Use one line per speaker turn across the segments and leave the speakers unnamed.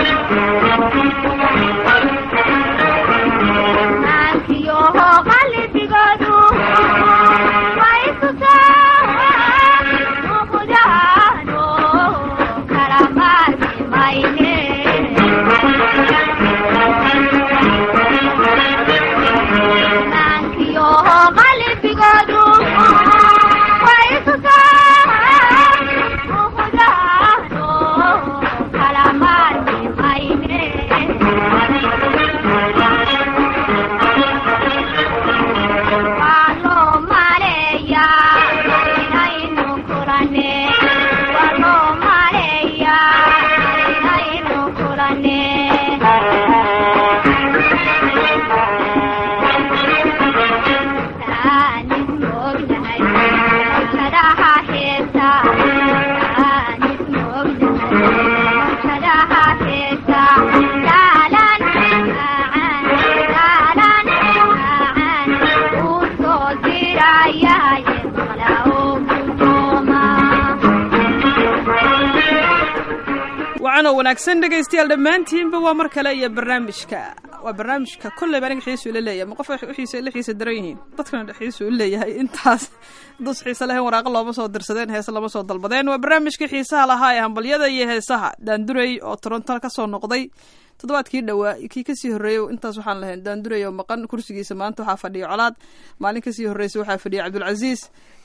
wanaagsan dhegaystayaal dhammaantiinba waa mar kale iyo barnaamijka waa barnaamijka kolleyba aniga xiisu ila leeyahay ma qof wixiisa la xiisa daran yihiin dadkana xiisu u leeyahay intaas dus xiise lahayn waraaqa looma soo dirsadeen heese lama soo dalbadeen waa barnaamijka xiisaha lahaa ee hambalyada iyo heesaha daandurey oo toronto kasoo noqday toddobaadkii dhowaa kii kasii horreeyey intaas waxaan lahayn daandurey oo maqan kursigiisa maanta waxaa fadhiya colaad maalin kasii horreysa waxaa fadhiya cabdulcasiis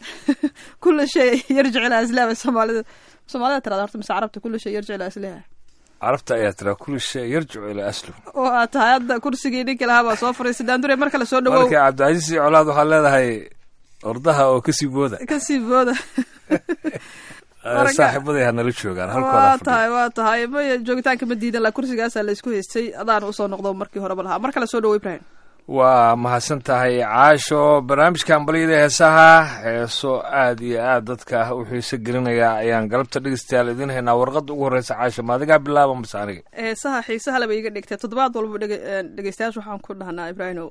kula shay yarjic ilaa islaama soomaalida soomaalida tirada horta mise carabta kula shay yarjic ilaa islaha
carabta ayaa tiraa kulli shay yarjicu ilaa aslu
oo aad tahay hadda kursigii ninkii lahaa baa soo fariisay daandure mar kale soo dhawow
marka cabdicasiis iyo colaad waxaad leedahay ordaha oo kasii booda
kasii booda
saaxiibaday ha nala joogaan
waa
halkooda
tahay waa tahay maya joogitaanka ma diidan la kursigaasaa la isku haystay adaan usoo noqdo markii horeba lahaa mar kale soo dhawow ibrahim
waa mahadsan tahay caasho barnaamijka hambalyada heesaha heeso aad iyo aad dadka u xiiso gelinaya ayaan galabta dhegeystayaal idiin haynaa warqadda ugu horreysa caasho ma adigaa bilaaba mase aniga
heesaha xiisaha laba iga dhigtay toddobaad walba dhege dhegeystayaasha waxaan ku dhahnaa ibraahimow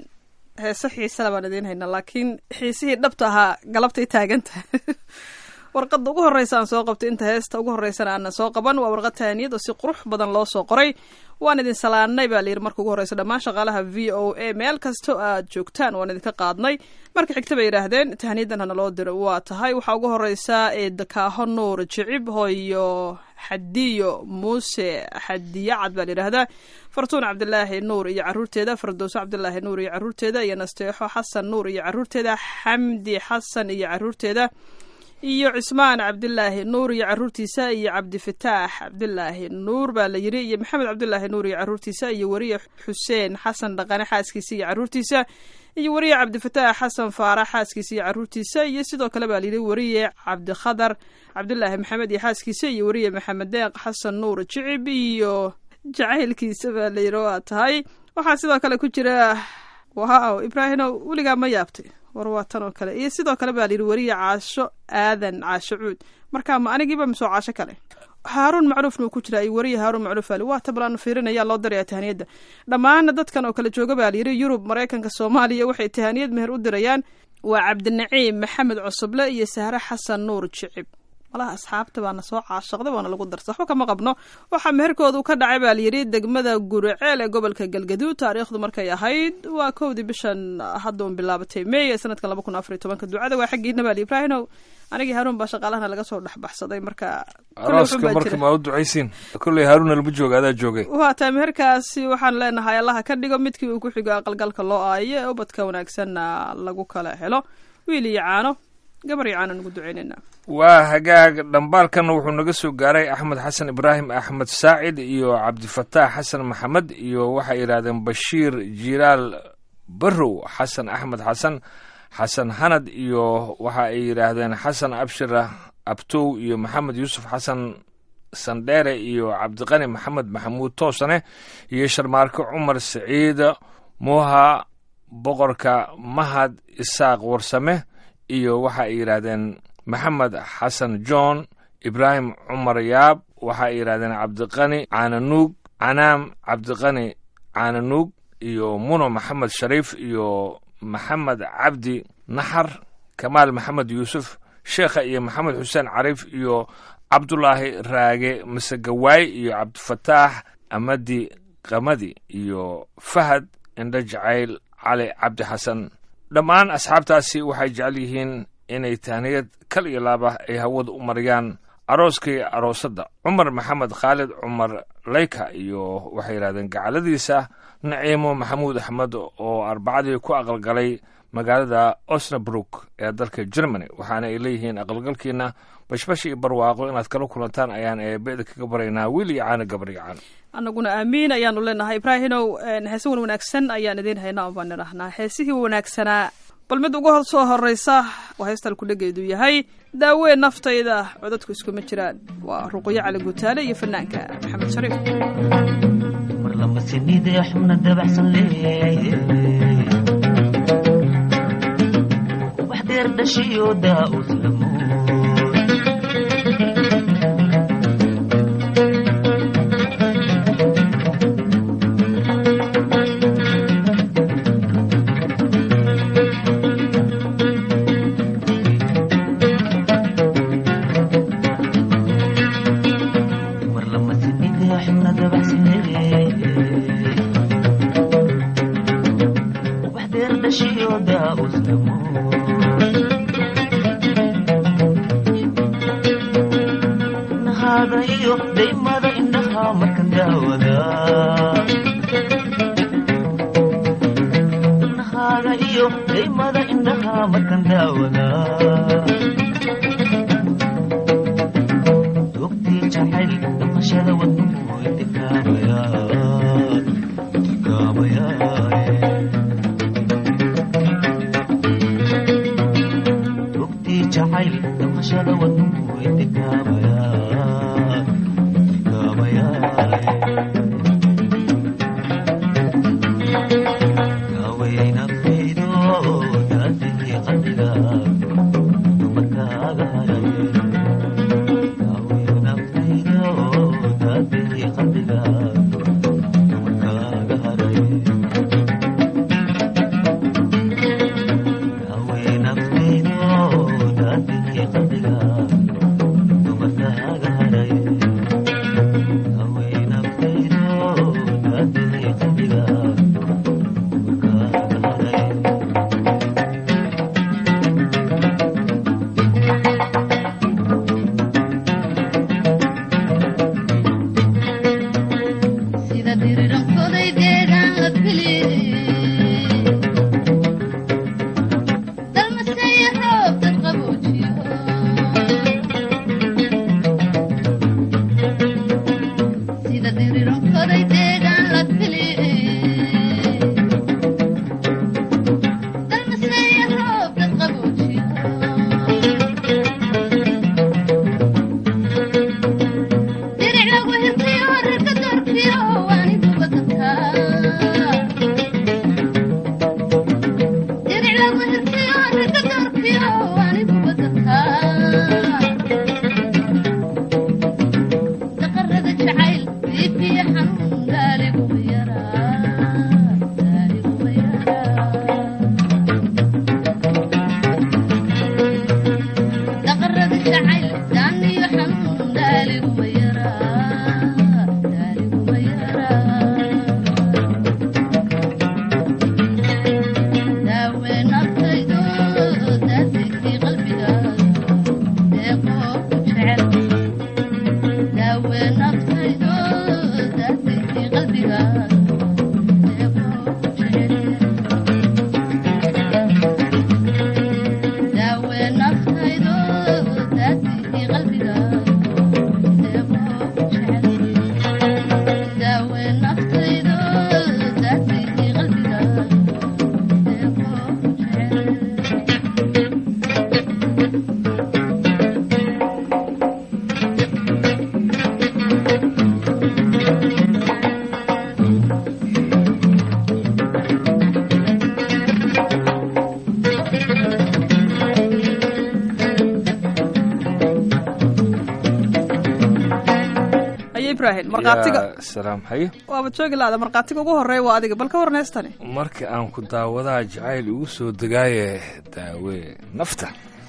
heese xiisala baan idiin haynaa laakiin xiisihii dhabta ahaa galabtay taagan tahay warqadda ugu horreysa aan soo qabtay inta heesta ugu horreysana aanan soo qaban waa warqad tahaniyad oo si qurux badan loo soo qoray waan idin salaanay baa layidhi marka ugu horreysa dhammaan shaqaalaha v o a meel kasta aad joogtaan waan idinka qaadnay marka xigta bay yidhaahdeen tahaniyadan hana loo diro waa tahay waxaa ugu horreysa ee dakaaho nuur jicib hoyo xadiyo muuse xadiyacad baa layidhaahdaa fartuun cabdilaahi nuur iyo caruurteeda fardowso cabdilaahi nuur iyo caruurteeda iyo nasteexo xasan nuur iyo caruurteeda xamdi xasan iyo caruurteeda iyo cismaan cabdilaahi nuur iyo caruurtiisa iyo cabdifataax cabdilaahi nuur baa la yidhi iyo maxamed cabdilaahi nuur iyo caruurtiisa iyo weriye xuseen xasan dhaqane xaaskiisa iyo caruurtiisa iyo weriye cabdifataax xasan faarax xaaskiisa iyo caruurtiisa iyo sidoo kale baa layidhi weriye cabdikhadar cabdilaahi maxamed iyo xaaskiisa iyo weriye maxamed deeq xasan nuur jicib iyo jacaylkiisa baa layidhi waa tahay waxaa sidoo kale ku jira waaw ibraahimow weligaa ma yaabtay war waa tan oo kale iyo sidoo kale baa layidhi weriye caasho aadan caasho cuud markaa ma anigiiba misoo caasho kale haaruun macruufna uu ku jiraa iyo weriye haaruun macruuf ali waa tablaanu fiirinaya loo diraya tahaniyadda dhammaana dadkan oo kale jooga baa layidhi yurub maraykanka soomaaliya waxay tahaniyad meher u dirayaan waa cabdinaciim maxamed cusuble iyo sahre xasan nuur jicib malaha asxaabta baana soo caashaqday waana lagu darsa waxba kama qabno waxaa meherkoodu ka dhacay baa layidhi degmada guriceel ee gobolka galgaduud taariikhdu markay ahayd waa kowdii bishan hadda un bilaabatay meey ee sanadkan laba kun afar iyo tobanka ducada waa xaggiina baa li ibraahimow anigii haruun baa shaqaalahana laga soo dhexbaxsaday marka kolley wuxun
arooska
baa
marka
jira.
maa u ducaysiin kolley haaruna lama jooga adaa joogay
waa tahay meherkaasi waxaan leenahay allaha ka dhigo midkii uu ku xigo aqalgalka loo aayo ee ubadka wanaagsanna lagu kala helo wiil iyo caano gabar iyo caano nugu duceynayna
waa hagaag dhambaalkanna wuxuu naga soo gaaray axmed xasan ibraahim axmed saacid iyo cabdifataax xasan maxamed iyo waxay yidhaahdeen bashiir jilaal barrow xasan axmed xasan xasan hanad iyo waxa ay yidhaahdeen xasan abshir abtow iyo maxamed yuusuf xasan sandheere iyo cabdiqani maxamed maxamuud toosane iyo sharmaarke cumar siciid muuha boqorka mahad isaaq warsame iyo waxa ay yidhaahdeen maxamed xasan john ibraahim cumar yaab waxa ay yidhahdeen cabdiqani caananuug canaam cabdiqani caananuug iyo muno maxamed shariif iyo maxamed cabdi naxar kamaal maxamed yuusuf sheekha iyo maxamed xuseen cariif iyo cabdulaahi raage masegawaay iyo cabdifataax amadi qamadi iyo fahad indho jacayl cali cabdi xasan dhammaan asxaabtaasi waxay jecel yihiin inay tahniyad kal iyo laaba ay hawada u mariyaan arooskii aroosadda cumar maxamed khaalid cumar leyka iyo waxay yidhahdeen gacaladiisa naciimo maxamuud axmed oo arbacadii ku aqalgalay magaalada osnabrook ee dalka germany waxaana ay leeyihiin aqalgalkiina bashbash iyo barwaaqo inaad kala kulantaan ayaan eebeeda kaga baraynaa wiil iyo caana gabar iyo caan
annaguna aamiin ayaanu leenahay ibraahinow heese wan wanaagsan ayaan idiin haynaa baan idhahnaa heesihii wanaagsanaa bal mid uga soo horeysa waa heestal kudhageedu yahay daawee naftayda codadku iskuma jiraan waa ruqyo cali gutaale iyo fanaanka maxamed shariif
mar lama sinidee xubna dabacsan leeye ubax deer dhashiyo daa uslamo mar lama sinidee xubna dabacsan leeye ubax deer dhashiyo daa uslamo nahaada iyo daymada indhaha markan daawada nahaada iyo daymada indhaha markan daawada dogtii jacayl dhaqashada wadnuhu intikaabaya intikaabaya dogtii jacayl dhaqashada wadnuhu intikaabaya intikaabaya daawayay naftaydo daadihii qalbiga dumarkaaga haray daawayay naftaydo daadihii qalbiga dumarkaaga haray daawayay naftaydo daadihii qalbiga dumarkaaga haray daawayay naftaydo daadihii qalbiga dumarkaaga haray
sida dirirankoday deegaan la filiyey dalmaseeya roob dad qaboojiyo sida dirirankoday deegaan la filiyey dalmaseeya roob dad qaboojiyo diric lagu hirtiyo rarka doorkiyo waaniguba dadkaa diric lagu hirtiyo rarka doorkiyo waaniguba dadkaa daqarada jacayl biibiya xanuun gaaliguba yaraa gaaliguba yaraa daqarada jacayl daaniyo xanuun daaliguma yaraa daaliguma yaraa daawe naftaydo daasikii qalbiga deeqoo ku jecel daawe naftaydo daasikii qalbiga deeqoo ku jecel daawe naftaydo daasikii qalbiga deeqoo ku jecel daawe naftaydo daasikii qalbiga deeqoo ku jecel
ayo ibraahim markhaatiga
yaa salaam haye
waaba joogi laada markhaatiga ugu horeeya waa adiga bal ka waran heestani
marka aan ku daawadaha jacayl igu soo degaaye daawe nafta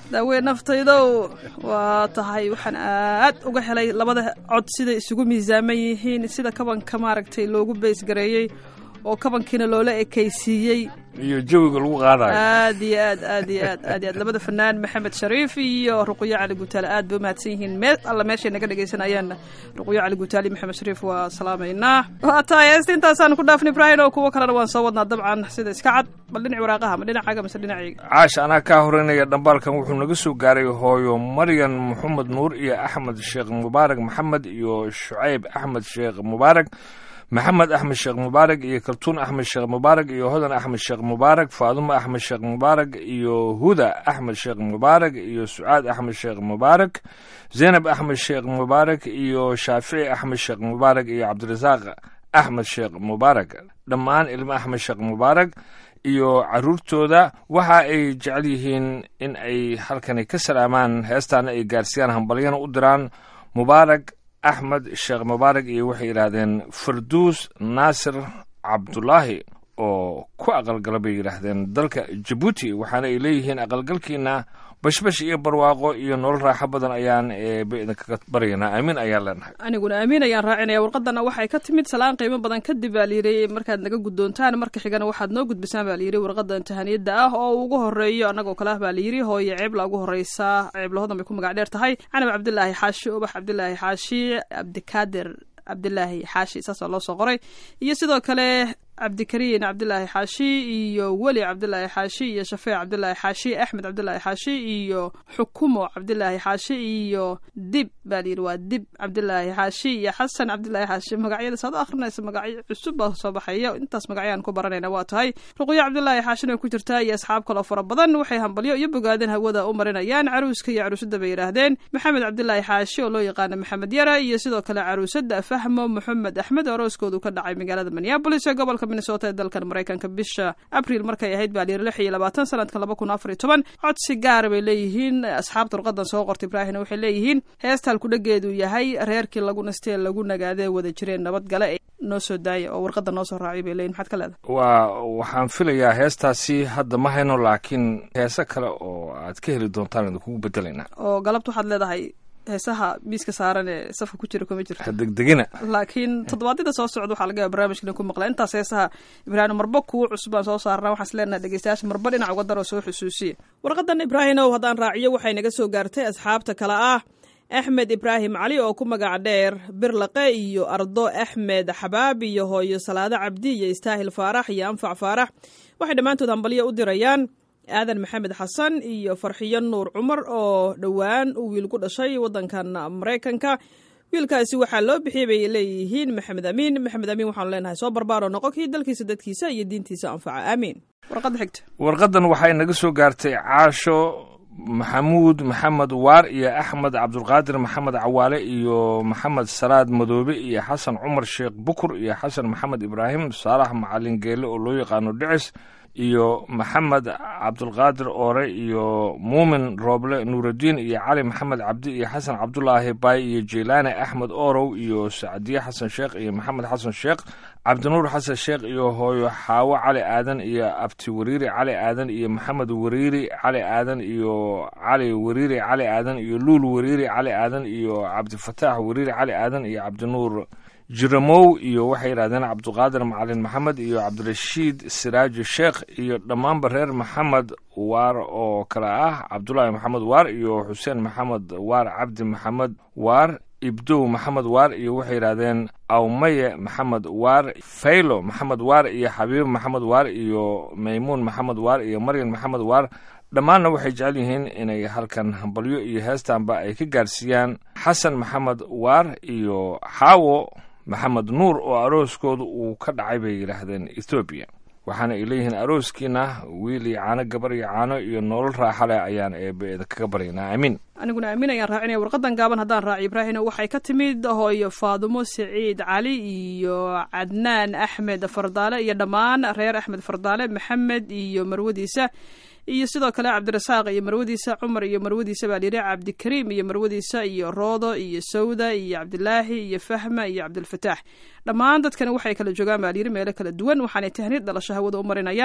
daawe naftaydow waa tahay waxaan aad uga helay labada cod siday isugu miisaaman yihiin sida kabanka maaragtay loogu beysgareeyey oo kabankiina loola ekaysiiyey
iyo jawiga lagu qaadayo
aad iyo aad aad iyo aad aad iyo aad labada fanaan maxamed shariif iyo ruqyo cali gutaale aad bay umahadsan yihiin meel alla meeshay naga dhagaysanayaanna ruqyo cali gutaale iyo maxamed shariif waa salaamaynaa waa tahay heesta intaasaan ku dhaafnay ibrahin oo kuwo kalena waan soo wadnaa dabcan sida iska cad bal dhinaci waraaqaha ma dhinacaaga mise dhinacayga
caash anaa kaa horeynaya dhambaalkan wuxuu naga soo gaaray hooyo maryan maxamed nuur iyo axmed sheekh mubaarak maxamed iyo shucayb axmed sheekh mubaarak maxamed axmed sheekh mubaarak iyo kaltuun axmed sheekh mubaarak iyo hodan axmed sheekh mubaarak faadumo axmed sheekh mubaarak iyo huda axmed sheekh mubaarak iyo sucaad axmed sheekh mubaarak zaynab axmed sheekh mubaarak iyo shaafici axmed sheekh mubaarak iyo cabdirasaaq axmed sheekh mubaarak dhammaan ilmo axmed sheekh mubaarak iyo caruurtooda waxa ay jecel yihiin in ay halkani ka salaamaan heestaana ay gaarsiiyaan hambalyana u diraan mubaarak axmed sheekh mubaarak iyo waxay yidhaahdeen farduus naasir cabdulaahi oo ku aqalgala bay yidhaahdeen dalka jabuuti waxaana ay leeyihiin aqalgalkiina bashbash iyo barwaaqo iyo nolol raaxo badan ayaan eeba idinkaga baryaynaa aamin ayaan leenahay
aniguna aamin ayaan raacinaya warqadana waxay ka timid salaan qiimo badan kadib baa layidhi markaad naga guddoontaan marka xigana waxaad noo gudbisaan baa layidhi warqada imtixaaniyadda ah oo ugu horeeyo annagoo kale ah baa layidhi hooye ceebla ugu horeysaa ceebla hodan bay ku magac dheer tahay canab cabdilaahi xaashi ubax cabdilaahi xaashi cabdikaadir cabdilaahi xaashi saasaa loo soo qoray iyo sidoo kale cabdikariin cabdilaahi xaashi iyo weli cabdilaahi xaashi iyo shafeec cabdilaahi xaashi axmed cabdilaahi xaashi iyo xukumo cabdilaahi xaashi iyo dib baa layidhi waa dib cabdilaahi xaashi iyo xasan cabdilaahi xaashi magacyada saad u akhrinaysa magacyo cusub baa soo baxaya intaas magacyaan ku baranayna waa tahay ruqyo cabdilaahi xaashina way ku jirtaa iyo asxaab kaloo fara badan waxay hambalyo iyo bogaadeen hawada u marinayaan caruuska iyo caruusada bay yidhaahdeen maxamed cabdilaahi xaashi oo loo yaqaana maxamed yara iyo sidoo kale caruusada fahmo maxamed axmed oo arooskoodu ka dhacay magaalada minneabolis ee gobolka minnesota ee dalkan maraykanka bisha abriil markay ahayd baa layiri lix iyo labaatan sanadkan laba kun afar iyo toban codsi gaara bay leeyihiin asxaabta warqadan soo qortay ibraahimna waxay leeyihiin heestal kudhageedu yahay reerkii lagu nastee lagu nagaadee wada jireen nabadgale ee noo soo daaya oo warqada noo soo raacay bay leeyihin maxaad ka leedahay
waa waxaan filayaa heestaasi hadda ma hayno laakiin heese kale oo aad ka heli doontaan idinkugu bedelaynaa
oo galabta waxaad leedahay heesaha miiska saaran ee safka ku jira kuma jirto
hadegdegina
laakiin toddobaadyada soo socda waxaa laga yaaba barnaamijkan ku maqla intaas heesaha ibraahim marba kuwo cusub baan soo saarnaa waxaan is leenahay dhegeystayaasha marba dhinac uga daroo soo xusuusiya warqadan ibraahimow haddaan raaciyo waxay naga soo gaartay asxaabta kale ah axmed ibraahim cali oo ku magac dheer birlaqe iyo ardo axmed xabaab iyo hooyo salaado cabdi iyo istaahil faarax iyo anfac faarax waxay dhammaantood hambalyo u dirayaan aadan maxamed xasan iyo farxiyo nuur cumar oo dhowaan uu wiil ku dhashay waddankan maraykanka wiilkaasi waxaa loo bixiyay bay leeyihiin maxamed amiin maxamed amiin waxaanu leenahay soo barbaaro noqo kii dalkiisa dadkiisa iyo diintiisa anfaca aamiin warqadda xigta
warqadan waxay naga soo gaartay caasho maxamuud maxamed waar iyo axmed cabdulqaadir maxamed cawaale iyo maxamed salaad madoobe iyo xasan cumar sheekh bukur iyo xasan maxamed ibraahim saalax macalin geele oo loo yaqaano dhicis iyo maxamed cabdulqaadir oore iyo muumin rooble nuuraddiin iyo cali maxamed cabdi iyo xasan cabdulaahi baay iyo jeylaane axmed oorow iyo sacdiye xasan sheekh iyo maxamed xasan sheekh cabdinuur xasan sheekh iyo hooyo xaawo cali aadan iyo abti wariiri cali aadan iyo maxamed wariiri cali aadan iyo cali wariiri cali aadan iyo luul wariiri cali aadan iyo cabdifataax wariiri cali aadan iyo cabdinuur jiramow iyo waxay yidhahdeen cabduqaadir macalin maxamed iyo cabdirashiid siraaji sheekh iyo dhammaanba reer maxamed waar oo kale ah cabdulaahi maxamed waar iyo xuseen maxamed waar cabdi maxamed waar ibdow maxamed waar iyo waxay yidhahdeen awmaye maxamed waar faylo maxamed waar iyo xabiib maxamed waar iyo maymuun maxamed waar iyo maryan maxamed waar dhammaanna waxay jecel yihiin inay halkan hambalyo iyo heestanba ay ka gaarsiiyaan xasan maxamed waar iyo xaawo maxamed nuur oo arooskooda uu ka dhacay bay yidhaahdeen ethoobiya waxaana ay leeyihiin arooskiina wiil iyo caano gabar iyo caano iyo nolol raaxa leh ayaan eebe idinkaga baryaynaa aamiin
aniguna aamin ayaan raacinaya warqadan gaaban haddaan raaciyo ibraahino waxay ka timid hooyo faadumo siciid cali iyo cadnaan axmed fardaale iyo dhammaan reer axmed fardaale maxamed iyo marwadiisa iyo sidoo kale cabdirasaaq iyo marwadiisa cumar iyo marwadiisa baa layidhi cabdikariim iyo marwadiisa iyo roodo iyo sawda iyo cabdilaahi iyo fahma iyo cabdilfataax dhammaan dadkani waxay kala joogaan baa layidhi meelo kala duwan waxaanay tahniid dhalasho hawada u marinayaan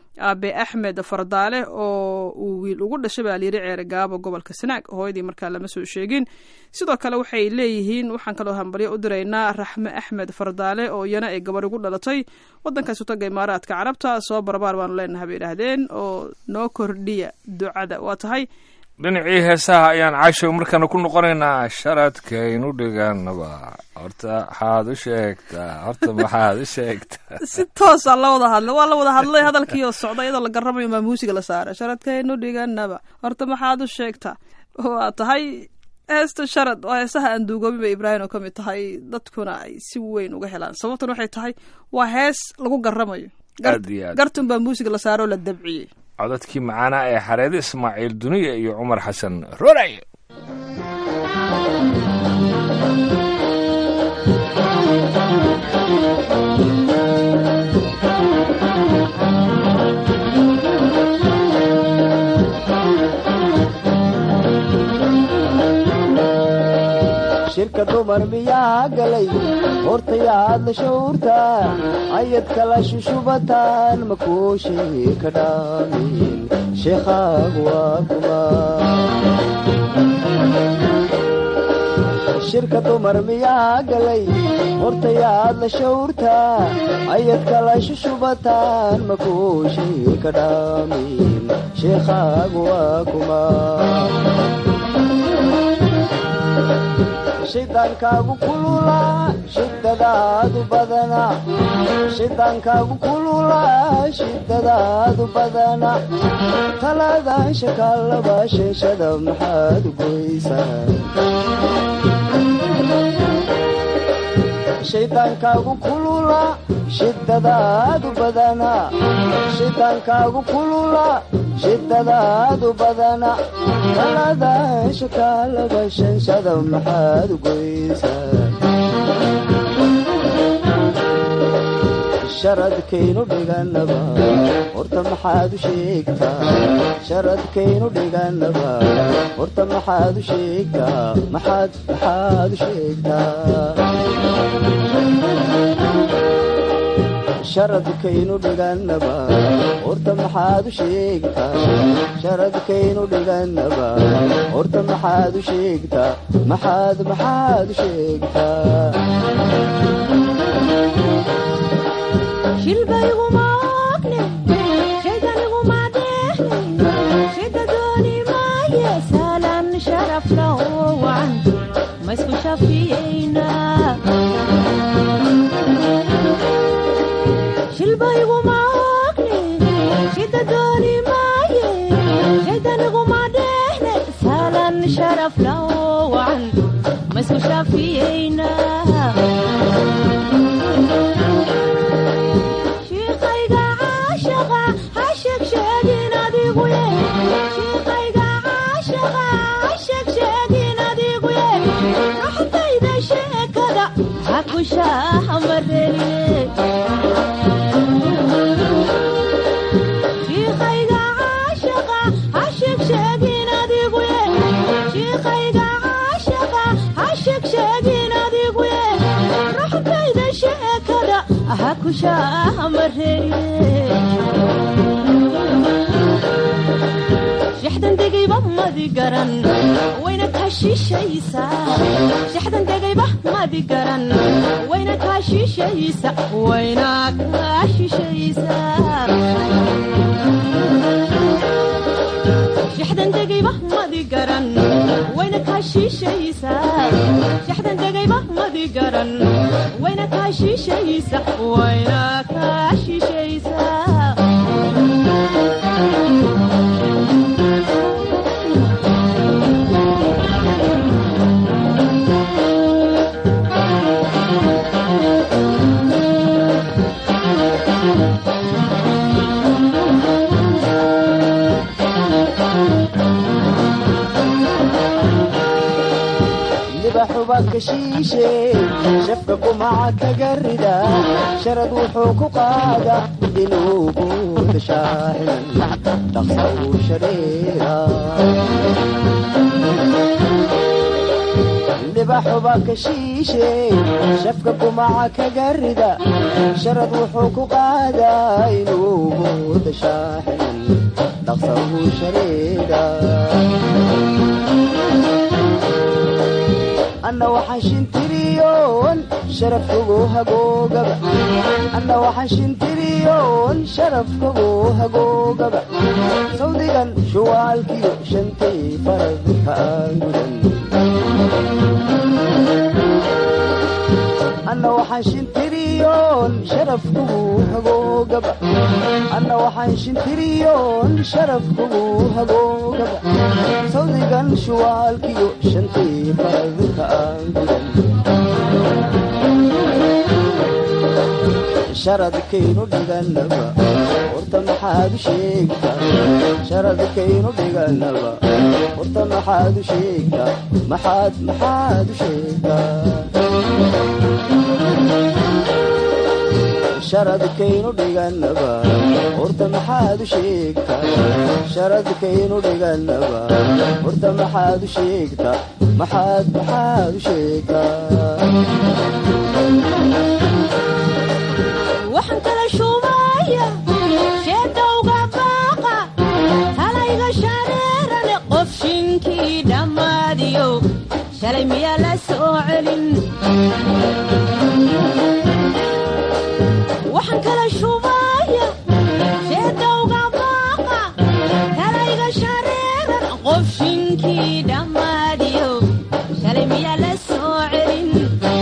aabe axmed fardaale oo uu wiil ugu dhashay baa layidhi ceere gaabo gobolka sanaag hooyadii markaa lama soo sheegin sidoo kale waxay leeyihiin waxaan kaloo hambalyo u diraynaa raxme axmed fardaale oo iyana ay gabar ugu dhalatay wadankaas utaga imaaraadka carabta soo barbaar baanu leenahay bay idhaahdeen oo noo kordhiya ducada waa tahay
dhinacii heesaha ayaan caashow markaana ku noqonaynaa sharadkaynu dhiganaba horta maxaad u sheegtaa horta maxaad u sheegtaa
si toosa la wada hadlay waa la wada hadlay hadalkii oo socda iyadoo la garamayo maa muusiga la saaray sharadkaynu dhiganaba horta maxaad u sheegtaa waa tahay heesta sharad waa heesaha aan duugoobin bay ibraahim oo ka mid tahay dadkuna ay si weyn uga helaan sababtan waxay tahay waa hees lagu garamayo Gar-
Aad iyo aad.
gartun baa muusiga la saaro oo la dabciyey
codadkii macaanaa ee xareede ismaaciil duniya iyo cumar xasan roray
shirka dumar miyaa galay hortayaad la shawrtaa ayad kala shushubataan makuushii ka dhaamin sheekhaagu waa kuma shirka dumar miyaa galay hortayaad la shawrtaa ayad kala shushubataan makuushii ka dhaamin sheekhaagu waa kuma shidaankaagu kululaa shidadaadu badana shidaankaagu kululaa shidadaadu badana talaadaan shakaalaba sheeshada maxaad goysaa shidaankaagu kulula shidadaadu badana shidaankaagu kulula shidadaadu badana talaadaan shakaalaba sheeshada maxaad goysaa sharadkaynu dhiganaba horta maxaad u sheegtaa sharadkaynu dhiganaba horta maxaad u sheegtaa maxaad maxaad u sheegtaa sharadkaynu dhiganaba horta maxaad u sheegtaa sharadkaynu dhiganaba horta maxaad u sheegtaa maxaad maxaad u sheegtaa
shilbayguma ogne shaydaniguma deehne shida dooni maaye saalan sharaf lawowan maisku shafiyeyna shilbayguma ogne shida dooni maaye shaydaniguma deehne saalan sharaf lawowan maisku shafiyeyna shiiqayga caashaqa ha sheegsheegin adigu ye shiiqayga caashaqa ha sheegsheegin adigu ye raxdayda sheekada ha ku shaahamareliye shiiqayga caashaqa ha sheegsheegin adigu ye shiiqayga caashaqa ha sheegsheegin adigu ye raxdayda sheekada ha ku shaahamareliye shaxdan degayba madi garan wayna kaa shiishaysaa shaxdan degayba madi garan wayna kaa shiishaysa wayna kaa shiishaysaa shaxdan degayba madi garan wayna kaa shiishaysaa shaxdan degayba madi garan wayna kaa shiishaysa wayna kaa shiishaysaa
libaxuba ka shiishe shafka kumaca kaga rida sharad wuxuu ku qaada inuu buuda shaaximan dhaqsa uu shareera libaxuba ka shiishe shafka kumaca kaga rida sharad wuxuu ku qaadaa inuu mooda shaaxinan dhaqsa uu shareeda anna waxaan shintiriyoon sharafkagu hagoogaba anna waxaan shintiriyoon sharafkagu hagoogaba sawdigan shuwaalkiyo shantay faradka aan gudan anna waxaan shintiriyoon sharafkagu hagoogaba anna waxaan shintiriyoon sharafkagu hagoogaba sawdigan shuwaalkiyo shantay faradka aan gudan sharadkaynu dhiganaba horta maxaad u sheegtaa sharadkaynu dhiganaba horta maxaad u sheegtaa maxaad maxaad u sheegtaa sharadkaynu dhiganaba horta maxaad u sheegtaa sharadkaynu dhiganaba horta maxaad u sheegtaa maxaad maxaad u sheegtaa
waxaan kala shuubaya sheedowga baaqa talayga shareerane qof shinkii dhammaadiyo shalay miyaa la soo celin waxaan kala shuubaya sheedowga baaqa talayga shareeran qof shinkii dhammaadiyo shalay miyaa la soo celin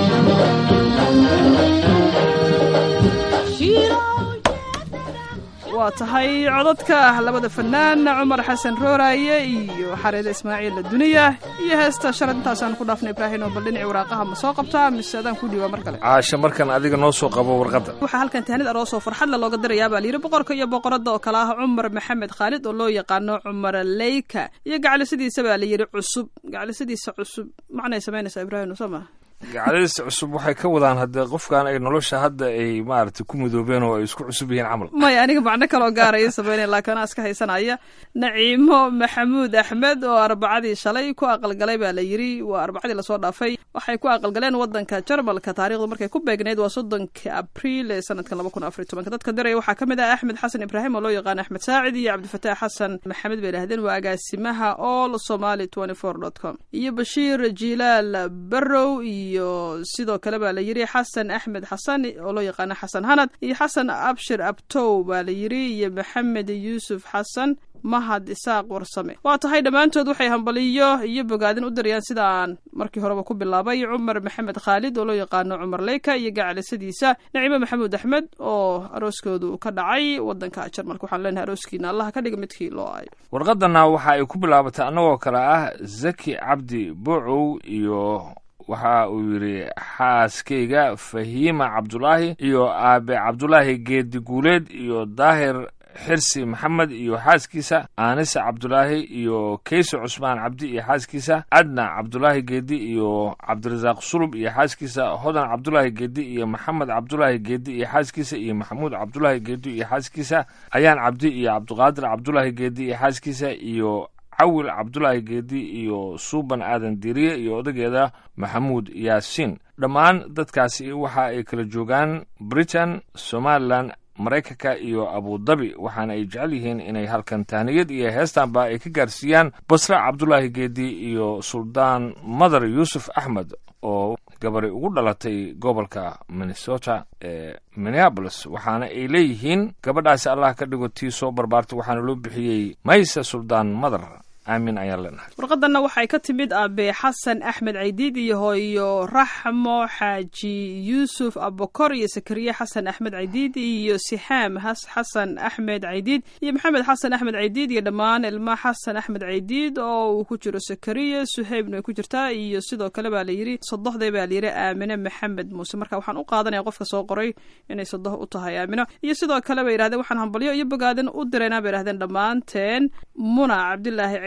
waa tahay codadka labada fanaan cumar xasan rooraaye iyo xareede ismaaciil duniya iyo heesta shalad intaasaan ku dhaafnay ibraahin oo bal dhinacii waraaqaha ma soo qabtaa mise adaan ku dhiibaa mar kale
caasha markan adiga noo soo qabo warqadda
waxaa halkan tahanid aroosoo farxadle looga dirayaa baa layidhi boqorka iyo boqoradda oo kale ah cumar maxamed khaalid oo loo yaqaano cumar leyka iyo gaclisadiisa baa layidhi cusub gaclisadiisa cusub macnay samaynaysaa ibraahim soo ma
gacdadiisa cusub waxay ka wadaan haddee qofkan ay nolosha hadda ay maaragtay ku midoobeen oo ay isku cusub yihiin camal
maya aniga macno kaloo gaaraya samaynaya laakiin anaa iska haysanaya naciimo maxamuud axmed oo arbacadii shalay ku aqalgalay baa la yidhi waa arbacadii lasoo dhaafay waxay ku aqalgaleen wadanka jarmalka taarikhdu markay ku beegnayd waa soddonka abriil ee sanadkan laba kun afar iyo tobanka dadka diraya waxaa ka mid ah axmed xasan ibraahim oo loo yaqaan axmed saacid iyo cabdifataax xasan maxamed bay idhahdeen waa agaasimaha all somali twenty four dot com iyo bashiir jilaal barrow iyo sidoo kale baa la yidhi xasan axmed xasan oo loo yaqaano xasan hanad iyo xasan abshir abtow baa la yidhi iyo maxamed yuusuf xasan mahad isaaq warsame waa tahay dhammaantood waxay hambaliyo iyo bogaadin u dirayaan sida aan markii horeba ku bilaabay cumar maxamed khaalid oo loo yaqaano cumar leyka iyo gacalisadiisa naciime maxamuud axmed oo arooskoodu ka dhacay wadanka jarmalka waxaan leenahay arooskiina allaha ka dhiga midkii loo aayo
warqadana waxa ay ku bilaabatay annagoo kale ah zaki cabdi buucow iyo waxa uu yidhi xaaskayga fahiima cabdulaahi iyo aabe cabdulaahi geedi guuleed iyo daahir xirsi maxamed iyo xaaskiisa aanise cabdulaahi iyo keyse cusmaan cabdi iyo xaaskiisa adna cabdulaahi geedi iyo cabdirasaaq sulub iyo xaaskiisa hodan cabdulaahi geedi iyo maxamed cabdulaahi geedi iyo xaaskiisa iyo maxamuud cabdulaahi geedi iyo xaaskiisa ayaan cabdi iyo cabdiqaadir cabdulaahi geedi iyo xaaskiisa iyo cawil cabdulaahi geedi iyo suuban aadan diriye iyo odageeda maxamuud yaasiin dhammaan dadkaasi waxa ay kala joogaan britain somalilan maraykanka iyo abudabi waxaana ay jecel yihiin inay halkan tahniyad iyo heestanba ay ka gaarsiiyaan basre cabdulaahi geedi iyo suldaan madar yuusuf axmed oo gabari ugu dhalatay gobolka minnesota ee minneabolis waxaana ay leeyihiin gabadhaasi allah ka dhigo tii soo barbaartay waxaana loo bixiyey mayse suldaan madar aamin ayaan leenahay
warqadanna waxay ka timid aabe xasan axmed caydiid iyo hooyo raxmo xaaji yuusuf abokor iyo sakariye xasan axmed caydiid iyo sixaam xasan axmed caydiid iyo maxamed xasan axmed caydiid iyo dhammaan ilma xasan axmed caydiid oo uu ku jiro sakariye suheybna ay ku jirtaa iyo sidoo kale baa layidhi sodohday baa layidhi aamine maxamed muuse marka waxaan u qaadanaya qofka soo qoray inay sodoh u tahay aamino iyo sidoo kale bay yidhahdeen waxaan hambalyo iyo bogaadan u diraynaa bay yidhahdeen dhammaanteen muna cabdilaahi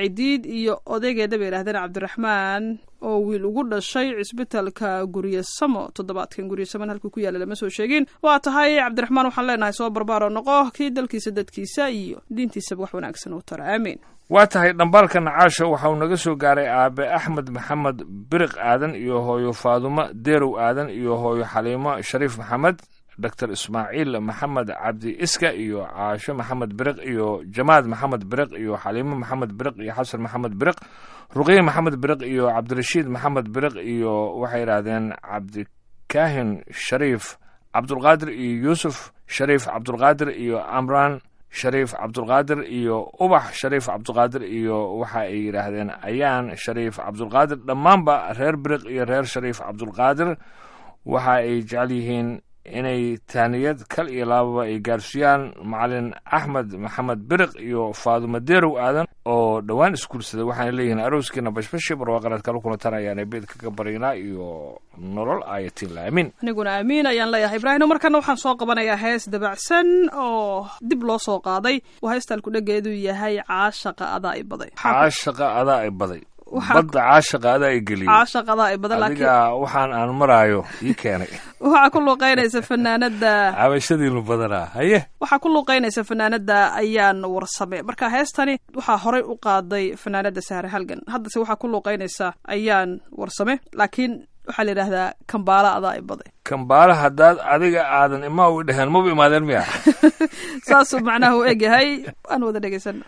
caydiid iyo odaygeeda bay yidhahdeen cabdiraxmaan oo wiil ugu dhashay cisbitalka guryasamo toddobaadkan guryasaman halkuu ku yaalla lama soo sheegin waa tahay cabdiraxmaan waxaan leenahay soo barbaaro noqo kii dalkiisa dadkiisa iyo diintiisaba wax wanaagsan u tara aamiin
waa tahay dhambaalka nacaasha waxa uu naga soo gaaray aabe axmed maxamed biriq aadan iyo hooyo faadumo deerow aadan iyo hooyo xaliimo shariif maxamed doctor ismaaciil maxamed cabdi iska iyo caasho maxamed biriq iyo jamaad maxamed biriq iyo xaliimo maxamed biriq iyo xasan maxamed biriq ruqiye maxamed biriq iyo cabdirashiid maxamed biriq iyo waxay yidhaahdeen cabdikaahin shariif cabdulqaadir iyo yuusuf shariif cabdulqaadir iyo amran shariif cabdulqaadir iyo ubax shariif cabdulqaadir iyo waxa ay yidhaahdeen ayaan shariif cabdulqaadir dhammaanba reer biriq iyo reer shariif cabdulqaadir waxa ay jecel yihiin inay taaniyad kal iyo laababa ay gaarsiiyaan macalin axmed maxamed biriq iyo faadumo deerow aadan oo dhowaan isguursaday waxaana leeyihiin arooskiina bashbashi barwaaqareed kala kulantan ayaana beed kaga baryanaa iyo nolol ayatiin laamin
aniguna aamiin ayaan leeyahay ibraahim markana waxaan soo qabanayaa hees dabacsan oo dib loo soo qaaday waa heestaan kudhageedu yahay caashaqa adaa i baday
caashaqa adaa i baday
Waxaa-
badda caashaqa adaa i geliyey
caashaqa adaa i baday laakiin
adiga waxaan aan maraayo ii keenay
waxaa ku luuqeynaysa fanaanada
cabashadiinu badanaa haye
waxaa ku luuqeynaysa fanaanada ayaan warsame marka heestani waxaa horey u qaaday fanaanada sahre halgan haddase waxaa ku luuqeynaysa ayaan warsame laakiin waxaa la yidhaahdaa kambaala adaa i baday
kambaala haddaad adiga aadan imaa u dheheen maba imaadeen miya
saasuu macnaha u egyahay aan wada dhegaysana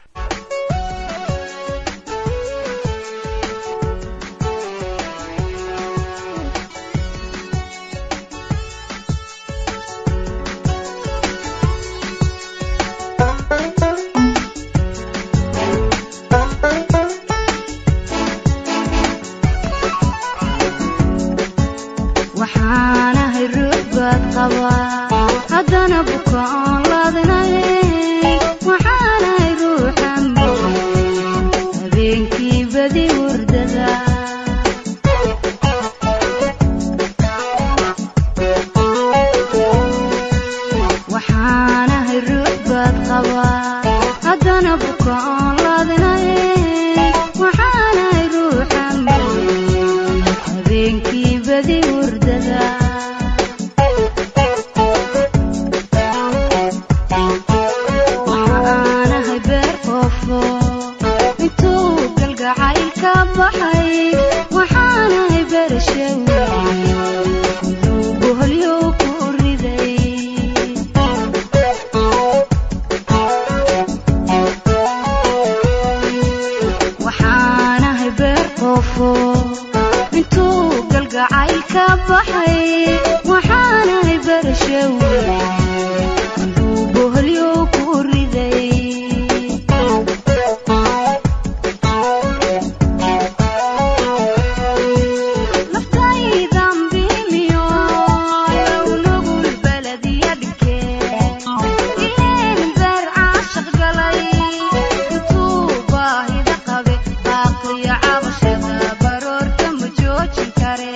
waxaanahay ruux baad qabaa haddana bukaan laadnay waxaanahay ruuxan habeenkii badi hurdada waxaanahay ruux baad qabaa haddana bukaan laadnay waxaanahay ruuxan habeenkii badi hurdada waxaanahay beer qoofo intuu galgacayl ka baxay waxaanahay beerashaw inuu boholyo ku riday waxaanahay beer qoofo intuu galgacayl ka baxay waxaanahay beerashaw inuu boholyo ku riday naftaydan biimiyo nugul baladiya dhigeen ileen beer caashaq galay intuu baahida qabe baaqiyo cabashada baroorta ma joojin kare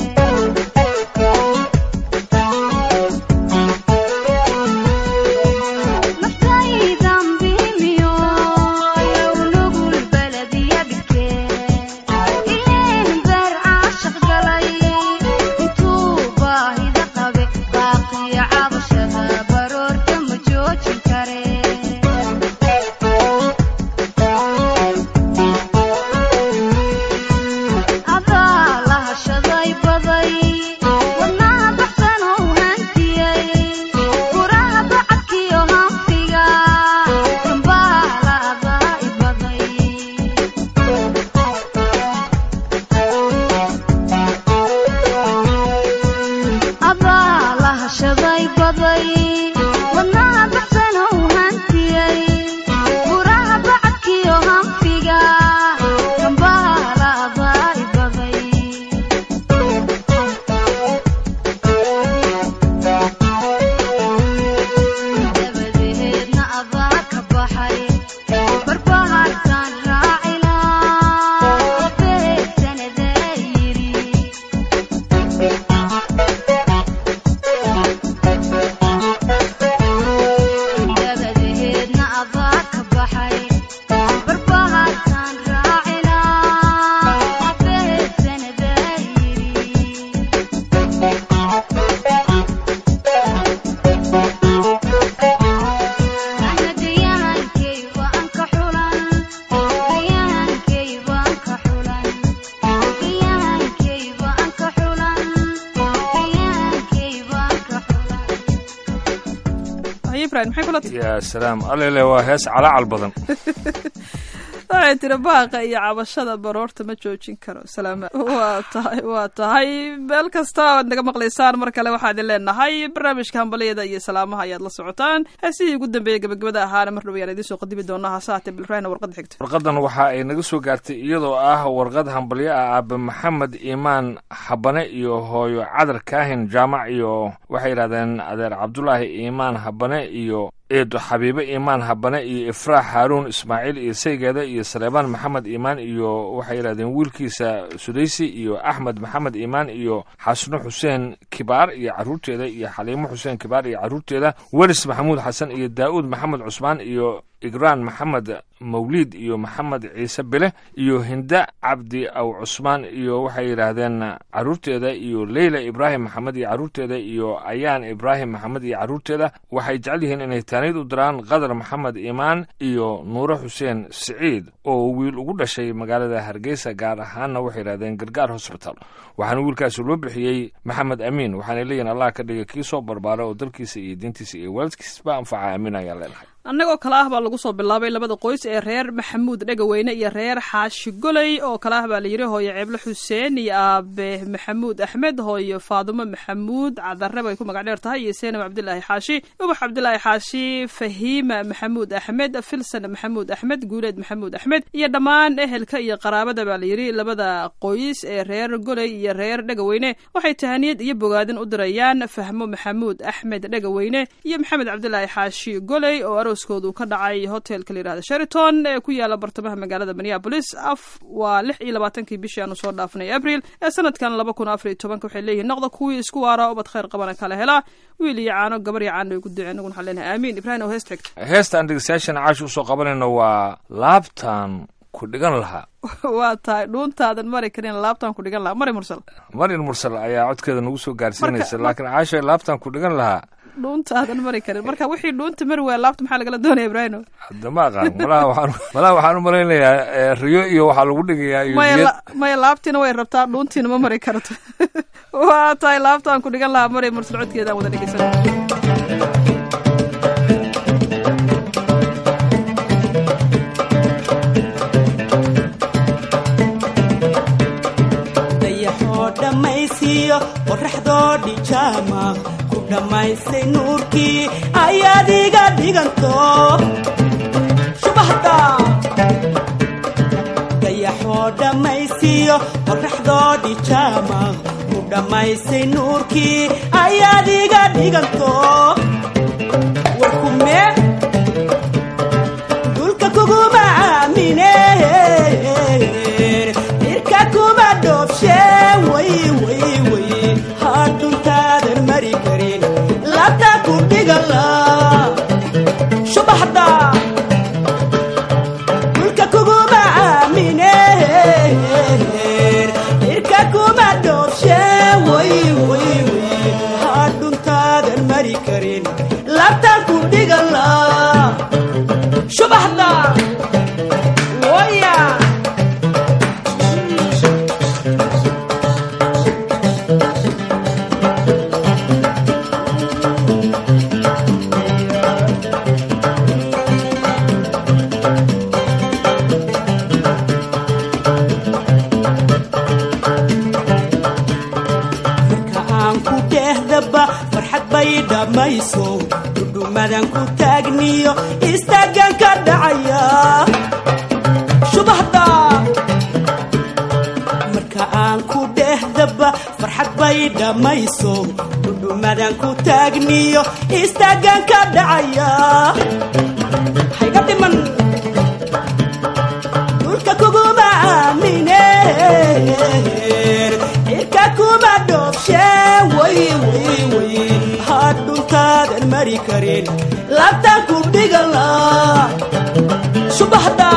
naftaydan biimiyo nugul baladiya dhigeen ileen beer caashaq galay intuu baahida qabe baaqiyo cabashada baroorta ma joojin kare adaa la hashaday baday wadnaha baxsan oo hantiyey furaha bacadkiyo hanfiga dambaala adaa i baday adaa la hashaday baday wadnaha baxsan oo hantiyey furaha bacadkiyo hanfiga dambaala adaa i baday dabadeedna adaa ka baxay barbahartaan raacilaa beegsanadee yidhi
haye ibrahim maxay kula tahay
yaa salaam alele waa hees calaacal badan
waxay tiri baaqa iyo cabashada baroorta ma joojin karo salaama waa tahay waa tahay meel kasta oad naga maqlaysaan mar kale waxaa idin leenahay barnaamijka hambaliyada iyo salaamaha ayaad la socotaan heesihii ugu dambeeyey gabagabada ahaana mar dhow ayaan idiin soo qadimi doonaa hase haatee bilfrahna warqadda xigta
warqadan waxa ay naga soo gaartay iyadoo ah warqad hambalyo ah aabe maxamed iimaan habane iyo hooyo cadar kaahin jaamac iyo waxay yidhahdeen adeer cabdulaahi iimaan habane iyo eedo xabiibe iimaan habane iyo ifraax haaruun ismaaciil iyo saygeeda iyo saleebaan maxamed iimaan iyo waxay yidhahdeen wiilkiisa sudaysi iyo axmed maxamed iimaan iyo xasno xuseen kibaar iyo caruurteeda iyo xaliimo xuseen kibaar iyo caruurteeda welis maxamuud xasan iyo daa'uud maxamed cusmaan iyo igraan maxamed mawliid iyo maxamed ciise bile iyo hinda cabdi aw cusmaan iyo waxay yidhaahdeen caruurteeda iyo leyla ibraahim maxamed iyo caruurteeda iyo ayaan ibraahim maxamed iyo caruurteeda waxay jecel yihiin inay taaniid u diraan qadar maxamed iimaan iyo nuure xuseen siciid oo wiil ugu dhashay magaalada hargeysa gaar ahaanna waxay yidhahdeen gargaar hosbital waxaana wiilkaasi loo bixiyey maxamed amiin waxaanay leeyihin allah ka dhiga kii soo barbaara oo dalkiisa iyo diintiisa iyo waalidkiisba anfaca amiin ayaan leenahay
annagoo kale ah baa lagu soo bilaabay labada qoys ee reer maxamuud dhegaweyne iyo reer xaashi goley oo kale ah baa la yidhi hooyo ceeble xuseen iyo aabe maxamuud axmed hooyo faadumo maxamuud cadare bay ku magac dheer tahay iyo seenab cabdilaahi xaashi ubax cabdilaahi xaashi fahiima maxamuud axmed filsan maxamuud axmed guuleed maxamuud axmed iyo dhammaan ehelka iyo qaraabada baa la yidhi labada qoys ee reer goley iyo reer dhegaweyne waxay tahaniyad iyo bogaadin u dirayaan fahmo maxamuud axmed dhegaweyne iyo maxamed cabdilaahi xaashi goley oo arooskoodu ka dhacay hotelka la yidhahda sheraton ee ku yaala bartamaha magaalada minneabolis af waa lix iyo labaatankii bishii aanu soo dhaafnay abril ee sanadkan laba kun afar iyo tobanka waxay leeyihiin noqda kuwii isku waara ubad khayr qabana kala helaa wiil iyo caano gabar iyo caano ay ku duceen naguna waxaan leenahay aamiin ibrahim oo heesta xigta
heestaan dhegeystayaashan caashi usoo qabanayno waa laabtaan ku dhigan lahaa
waa tahay dhuuntaadan mari karin laabtaan ku dhigan lahaa mari mursal
marin mursal ayaa codkeeda nagu soo gaarsiinaysa
Marka-
laakiin caasha laabtaan ku dhigan lahaa
dhuuntaadan mari karin marka wixii dhuunta mari waaya laabta maxaa lagala doonaya ibrahim
hadda ma aqaan malaha waxaan malaha waxaan u malaynayaa eh, riyo iyo waxaa lagu dhigayaa iyo
maya
niyad
la- maya laabtiina way rabtaa dhuuntiina ma mari karto waa tahay laabtaan ku dhigan lahaa mari mursal codkeedaan wada dhegeysan
dayaxoo dhammaysiiyo qorraxdoo dhijaama ku dhammaysay nuurkii ayaad iga dhiganto shubahda dayaxoo dhammaysiiyo qorraxdoo dhijaama ku dhammaysay nuurkii ayaad iga dhiganto warkumee dulka kuguma aamine irka kuma dhoobshe way way way hadhuntaadan mari karin labta ku dhigala subaxda dulka kuguma aamine irka kuma dhoobshe way way way hadhuntaadan mari karin labta ku dhigala subaxda waya marka aan ku dhehdaba farxad bay dhammayso dhudhumadan ku taagniyo istaagan ka dhacaya subaxda marka aan ku dhehdaba farxad bay dhammayso dhudhumadan ku taagniyo istaagan ka dhacaya hayga dhiman dhulka kuguma aamine cirka kuma dhoobshe way way way hadhuntaadan mari karin labtaan ku dhigala subaxda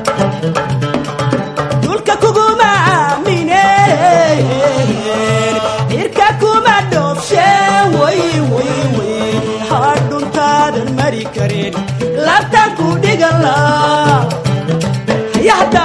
dhulka kuguma aamine cirka kuma dhoobshe way way way hadhuntaadan mari karin labtaan ku dhigala hayahda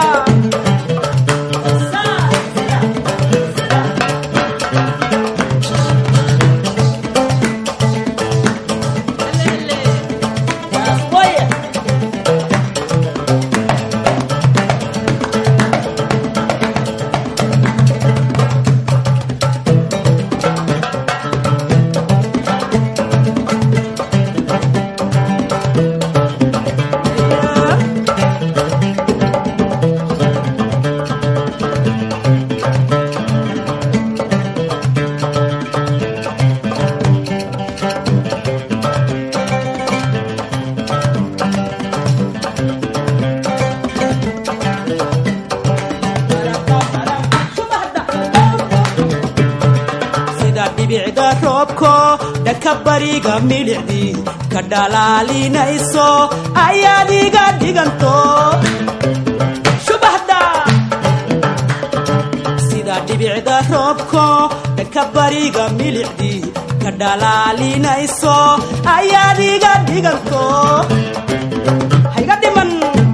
roobko dhanka bariga midhicdii ka dhalaalinayso ayaad iga dhiganto shubaxda sida dhibicda roobko dhanka bariga milicdii ka dhalaalinayso ayaad iga dhiganto hayga dhiman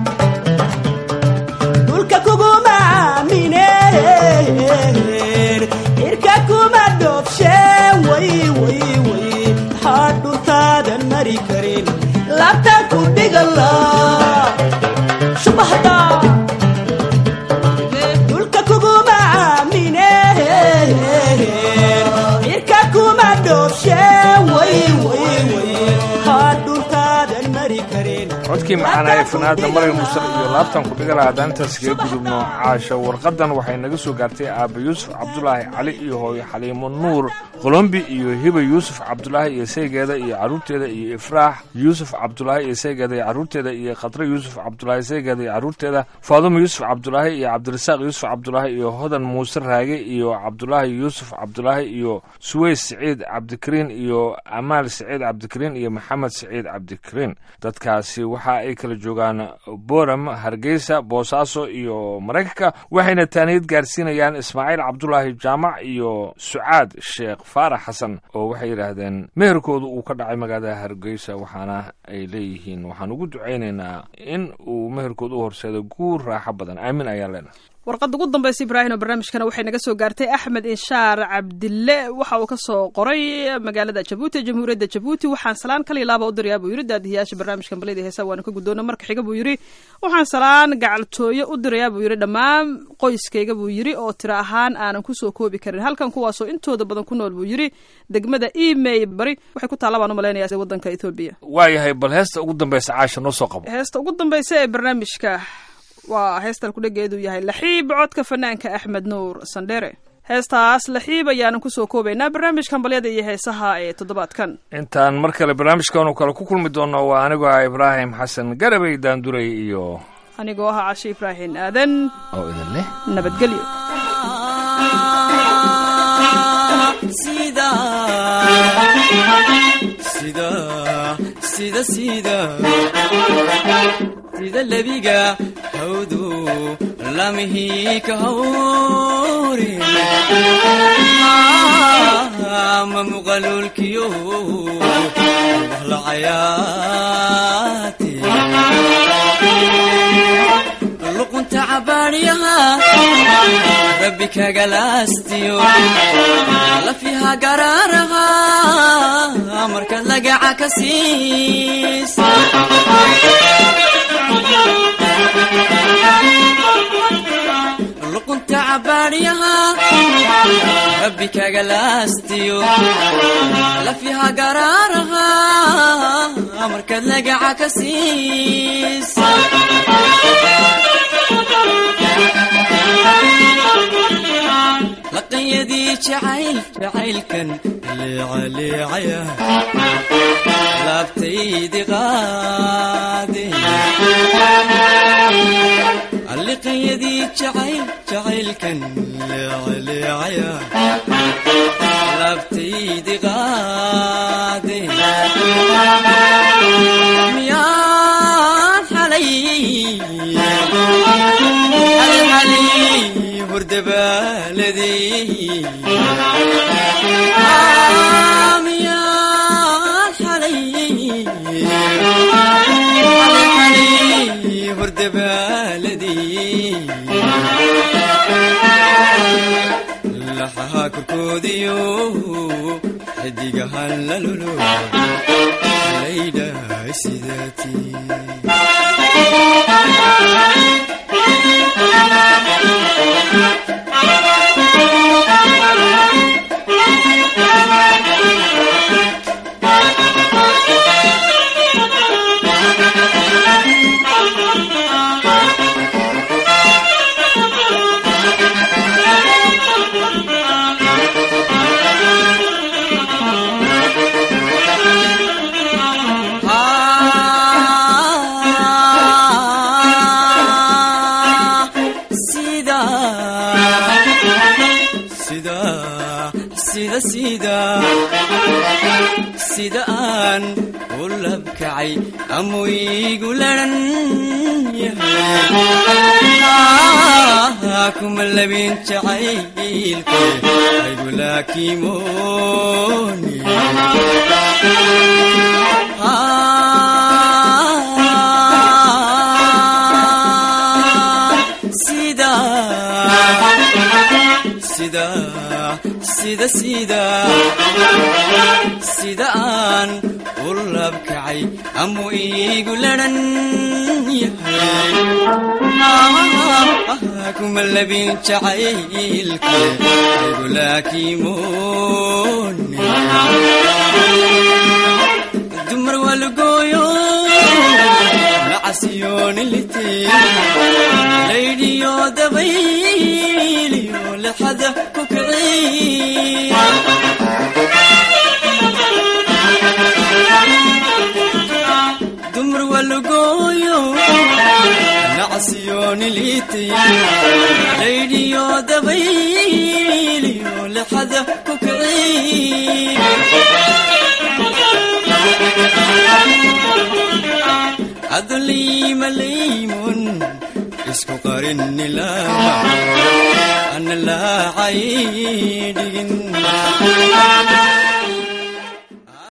dhulka kuguma aamineen cirka kuma dhoobsheen way way way maxaa dhuntaadan mari karin laabtaan ku dhigala shubahda dhulka kuguma aamineen cirka kuma dhoobsheen way way way maxaa dhuntaadan mari karin
codkii maxaana ee fanaada maryam musar iyo laabtan ku dhigala haddaan intaas kaga gudubno caasha warqadan waxay naga soo gaartay aaba yuusuf cabdulaahi cali iyo hooyo xaliimo nuur qolombi iyo hiba yuusuf cabdulaahi iyo saygeeda iyo carruurteeda iyo ifraax yuusuf cabdulaahi iyo saygeeda iyo carruurteeda iyo khatre yuusuf cabdulaahi saygeeda iyo carruurteeda faadumo yuusuf cabdulaahi iyo cabdirasaaq yuusuf cabdulaahi iyo hodan muuse raage iyo cabdulaahi yuusuf cabdulaahi iyo suweys siciid cabdikariin iyo amaal siciid cabdikariin iyo maxamed siciid cabdikariin dadkaasi waxa ay kala joogaan boram hargeysa boosaaso iyo maraykanka waxayna taaniyad gaarsiinayaan ismaaciil cabdulaahi jaamac iyo sucaad sheekh faarax xasan oo waxay yidhaahdeen meherkoodu uu ka dhacay magaalada hargeysa waxaana ay leeyihiin waxaan ugu ducaynaynaa in uu meherkoodu u horseedo guur raaxo badan aamin ayaan leenahay
warqadda ugu dambaysa ibraahim oo barnaamijkana waxay naga soo gaartay axmed inshaar cabdille waxa uu ka soo qoray magaalada jabuuti ee jamhuuriyadda jabuuti waxaan salaan kal iyo laaba u dirayaa buu yidhi daadihiyaasha barnaamijkan balyada heesa waana ka guddoona marka xiga buu yidhi waxaan salaan gacaltooyo u dirayaa buu yidhi dhammaan qoyskayga buu yidhi oo tiro ahaan aanan kusoo koobi karin halkan kuwaasoo intooda badan ku nool buu yidhi degmada emay bari waxay ku taalla baan u malaynayaa waddanka ethoobiya
waayahay bal heesta ugu dambaysa caasha noo soo qabo
heesta ugu dambaysa ee barnaamijka waa heestan kudhageedu yahay laxiib codka fanaanka axmed nuur sandhere heestaas laxiib ayaanan kusoo koobaynaa barnaamijkan balyada iyo heesaha ee toddobaadkan
intaan mar kale barnaamijkaanu kale ku kulmi doonno waa anigoo ah ibraahim xasan garabay daanduray iyo
anigoo ah cashe ibraahim aadan
oo idin leh
nabadgelyo
sida sida sida sida sida lebiga hawdu lamihi ka hawri ma muqalulkiyo wahla cayaati luqunta cabaadyaha rabbi kagalaastiyo lafiha garaaraha markaad lagaca ka siis luqunta cabaadyaha rabbi kagalaastiyo lafiha garaaraha markaad lagaca ka siis laqanyadii jacayl jacaylkan leecaleecaya laabtaydi qaade alliqanyadii jacayl jacaylkan leecaleecaya laabtaydi qaade miyaan xalay xalxalay hurdabaaladii miyaan xalay xalxalay hurdabaaladii laxaha korkoodiyo xidigahan lalolo laydhahay sidaatii sida
sida aan u labkacay amuu iigu laran yahay kuma labin jacaylke aygu laakimooni sida sida sida sida sida aan u labkacay amuu iigu laran yahay kuma labin jacaylke aygu laakimooni dumar waa lagooyo nacasiyoonilite laydhiyo dabayliyo lexada ku kiciy dumar waa lagooyo nacasiyoonilite laydhiyo dabayliyo lexada ku kiciy adliima laymun isku qarinilaa ana laacay dhigin